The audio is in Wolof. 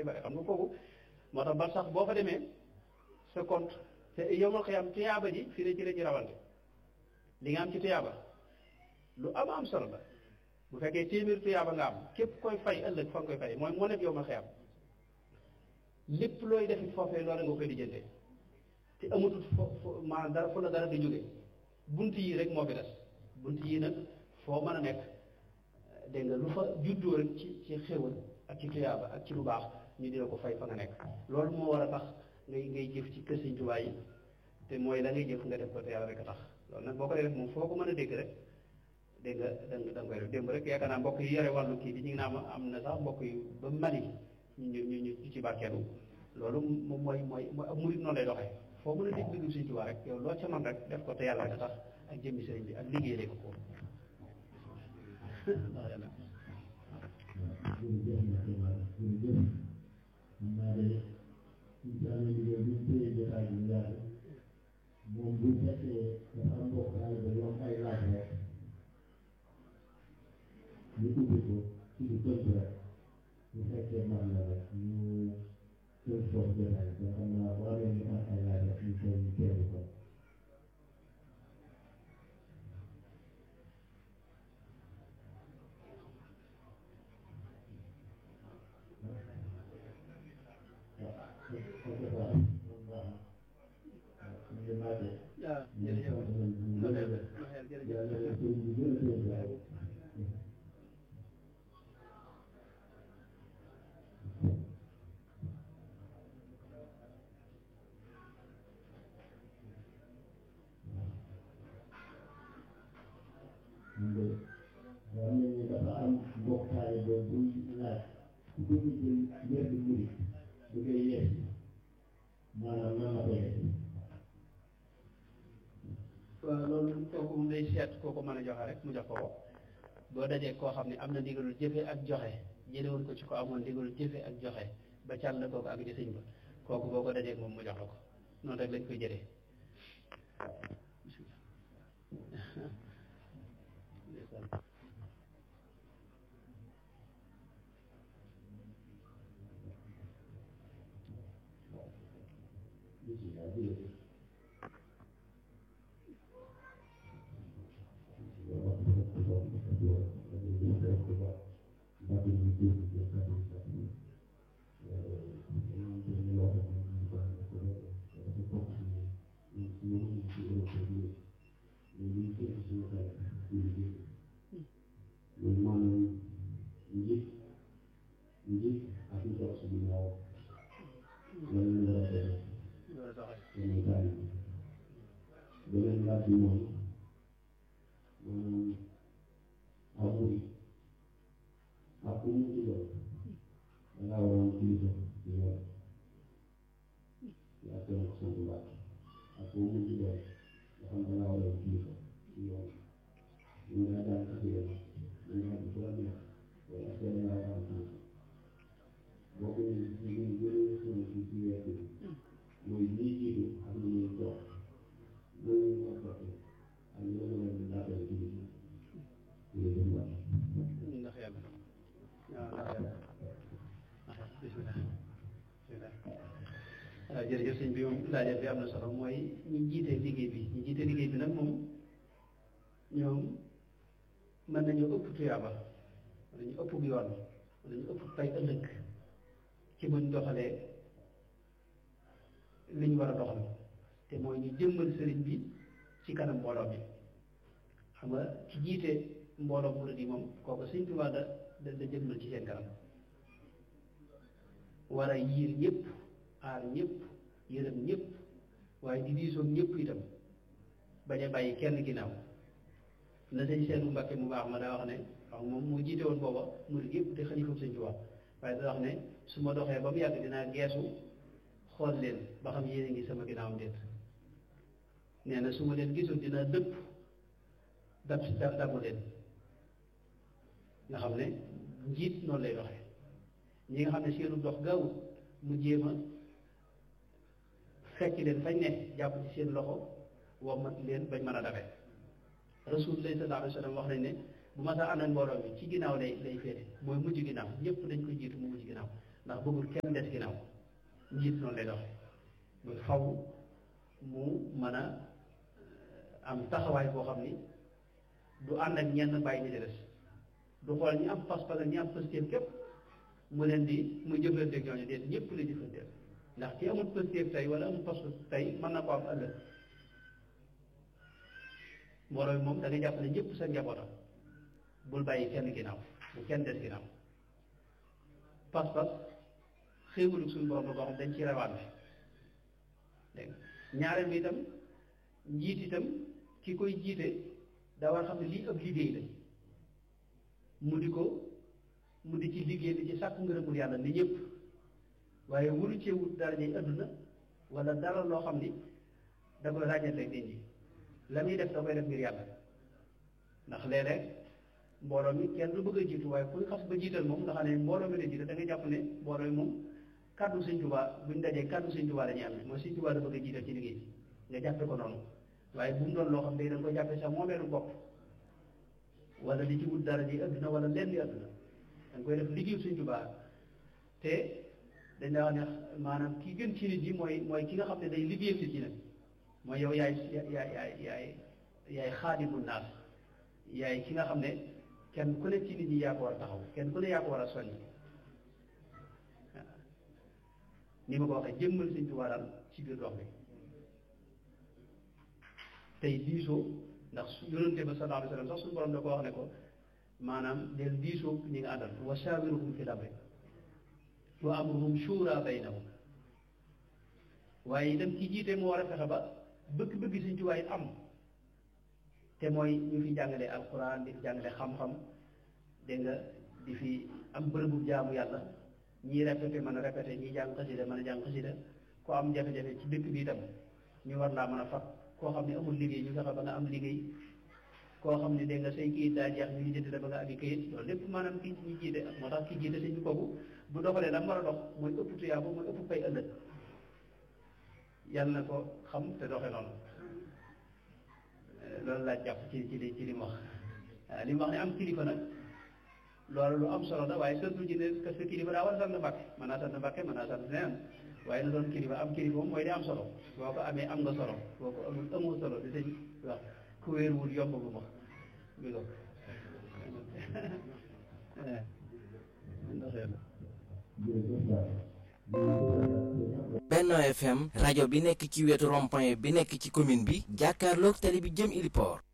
bare bare xam nga kooku moo tax ba sax boo fa demee sa compte te yow ma xëy am tuyaaba ji fii ne ci la ci rawante li nga am ci tuyaaba lu am am solo la bu fekkee téeméer tuyaaba nga am képp koy fay ëllëg fa nga koy fay mooy moo nekk yow ma xëy am lépp looy def foofee loolu nga koy lijjantee te amatul fo fo maanaam dara fu la dara di jóge bunt yi rek moo fi des bunt yi nag foo mën a nekk dégg nga lu fa juddoo rek ci ci xéwal ak ci tuyaaba ak ci lu baax ñu dina ko fay fa nga nekk loolu moo war a tax ngay ngay jëf ci kër Sëñ Tuubaa yi te mooy la ngay jëf nga def ko te yàlla rek a tax loolu nag boo ko dee def moom foo ko mën a dégg rek dégg nga da nga da nga koy def démb rek yaakaar naa mbokk yi yore wàllu kii bi ñu ngi naan am na sax mbokk yu ba Mali ñu ñu ñu ñu ci barkeelu loolu moom mooy mooy mooy ab murit noonu lay doxee foo mën a dégg déglu Sëñ Tuubaa rek yow loo ca man rek def ko te yàlla rek a tax ak jëmmi sëriñ bi ak liggéey ko ko ndax yàlla jërëjëf jërëjëf xam naa de incha allah liggéey bi ñu téye jotaay bi yàgg moom bu fekkee dafa am mbokk ay ba yoon ay laaj rek ñu ubbi ko ci lu tënk rek bu fekkee man la rek ñu tënk foofu jotaay bi xam naa bu amee ñu am ay laaj rek ñu koy ñu teelu ko waaw jërëjëf waaw ñu ne dafa am mbokkaay ba buy laaj ku bëgg jël wér di murit bu koy yees maanaam nan la koy def waaw loolu kooku moom day seet kooku mën a joxe rek mu jox ko ko boo dajee koo xam ne am na ndigalul jëfe ak joxe jëlewul ko ci ko amoon ndigalul jëfe ak joxe ba càll kooku ak di sëñ ba kooku boo ko dajee moom mu jox la ko noonu rek lañ koy jëlee bisimilah jërëjëf maanaam njiit njiit ak ñu toog si ginnaaw loolu la war a def loolu doxee yeneen taal yi beneen laaj bi moom maanaam amul ak ku mu ci doon da ngaa war a am kilifa ci yoon yaa ko nag sant mbàkk ak ku mu ci doon nga xam da ngaa war a am kilifa ci yoon ñu ngi lay daan ak yoon ñu ngi xam bu la neex wala est-ce que da ngaa war a am kilifa boo ko ñu ñu gën a sonn ci ci weer bi mooy lii jiitu ak lu ñuy toog loolu ñu war a toog ak loolu la ñu laajal kilifa ñu ngi dem waat ndax yàlla waaw ndax yàlla bisimilah bisimilah waaw jërëjëf sëñ bi moom laajal bi am na solo mooy ñi jiite liggéey bi ñi jiite liggéey bi nag moom ñoom mën nañu ëpp tuyaaba wala ñu ëpp yoon wala ñu ëpp pay ëllëg ci buñ doxalee li ñu war a doxal te mooy ñu jëmmal sëriñ bi ci kanam mbooloo mi xam nga ci jiite mbooloo murid yi moom kooku sëñ Tuubaa da da da jëmmal ci seen kanam war a yiir ñëpp aar ñëpp yërëm ñëpp waaye di diisoog ñëpp itam bañ a bàyyi kenn ginnaaw na sëñ seenu Mbàkke mu baax ma daa wax ne wax moom moo jiite woon booba murid yëpp te xalifa sëñ Tuubaa waaye da wax ne su ma doxee ba mu yàgg dinaa geesu xool leen ba xam yéen a ngi sama ginnaawam déet nee na su ma leen gisul dina dëpp dab si dab dabu leen nga xam ne njiit noonu lay doxee ñi nga xam ne seenu dox gaawut mu jéem a fekk leen fañ ne jàpp ci seen loxo wommat leen bañ mën a dafe rasulullah sallallahu alayhi wa sallam wax nañ ne bu ma saa ànd ak mbooloo mi ci ginnaaw lay lay féete mooy mujj ginnaaw ñëpp dañ ko jiitu mu mujj ginnaaw ndax bëggul kenn des ginnaaw njiit noonu lay doxe bu faw mu mën a am taxawaay boo xam ni du ànd ak ñenn bàyyi ñi ci des du xool ñi am pas-pas ak ñi am pëstéef képp mu leen di mu jëflanteeg ñooñu déet ñëpp la jëflanteel ndax ki amul pëstéef tey wala amul pas-pas tey mën na ko am ëllëg mbooloo bi moom da nga jàpp ne ñëpp sa njabootam bul bàyyi kenn ginnaaw bu kenn des ginnaaw pas-pas xéewalu suñu borom la boo xam dañ ci rawaan bi dégg ñaareel bi itam njiit itam ki koy jiite daa war xam ne lii ab liggéey la mu di ko mu di ci liggéey di ci sàkku ngërëmul yàlla ni ñëpp waaye wuru cee wut dara ñuy adduna wala dara loo xam ni da koy ràññatee nit ñi la muy def da koy def ngir yàlla ndax léeg-léeg mbooloo mi kenn du bëgg a jiitu waaye kuy xas ba jiital moom nga xam ne mbooloo mi la jiital da nga jàpp ne mbooloo mi moom kàddu Sëñ Tuubaa buñ dajee kàddu Sëñ Tuubaa la ñuy am mooy Sëñ Tuubaa da bëgg a jiital ci liggéey nga jàppe ko noonu waaye bu mu doon loo xam ne da nga ko jàppe sax moomeelu bopp wala di ci wut dara di adduna wala lenn di adduna da nga koy def liggéeyu Sëñ Tuubaa te dañ daa wax ne maanaam ki gën ci nit yi mooy mooy ki nga xam ne day liggéeyal nit ñi nag mooy yow yaay yaay yaay yaay yaay xaadimu naas yaay ki nga xam ne kenn ku ne ci nit ñi yaa ko war a taxaw kenn ku ne yaa ko war a soññ ni ma ko waxee jëmmal Sëñ Tuubaa daal ci biir dox bi tey diisoo ndax yonente ba sallallahu alayhi wa sallam sax suñu borom da ko wax ne ko maanaam del diisoo ñi nga àndal wa shaawiruhum fil amri wa amruhum shura baynahum waaye itam ki jiite moo war a fexe ba bëgg-bëgg Sëñ Tuubaa it am te mooy ñu fi jàngale alquran di fi jàngale xam-xam dégg nga di fi am bërëbu jaamu yàlla ñii répété mën a répété ñii jàng xasida mën a jàng xasida koo am jafe-jafe ci dëkk bi itam ñu war laa mën a fat koo xam ne amul liggéey ñu fexe ba nga am liggéey koo xam ne dégg nga say kayit daa jeex ñu ngi jënd la ba nga ami kayit loolu lépp maanaam ki ñu jiite moo tax ki jiite sëñ bi kooku bu doxalee la war a dox mooy ëpp tuyaaba mooy ëpp fay ëllëg yàlla na ko xam te doxe noonu loolu laa jàpp ci ci li ci li mu wax waaw li mu wax ne am kilifa nag loolu lu am solo la waaye surtout ci ne parce que kilifa daa war a sant Mbàkke mën naa sant Mbàkke mën naa sant neneen waaye na doon kilifa am kilifa moom mooy di am solo boo ko amee am nga solo boo ko amul amoo solo di sëñ wax ku wéeruwul yomb bu ma bi ko Benno FM rajo bi nekk ci wetu rond-point bi nekk ci commune bi jàkkaarloog tali bi jëm Iliport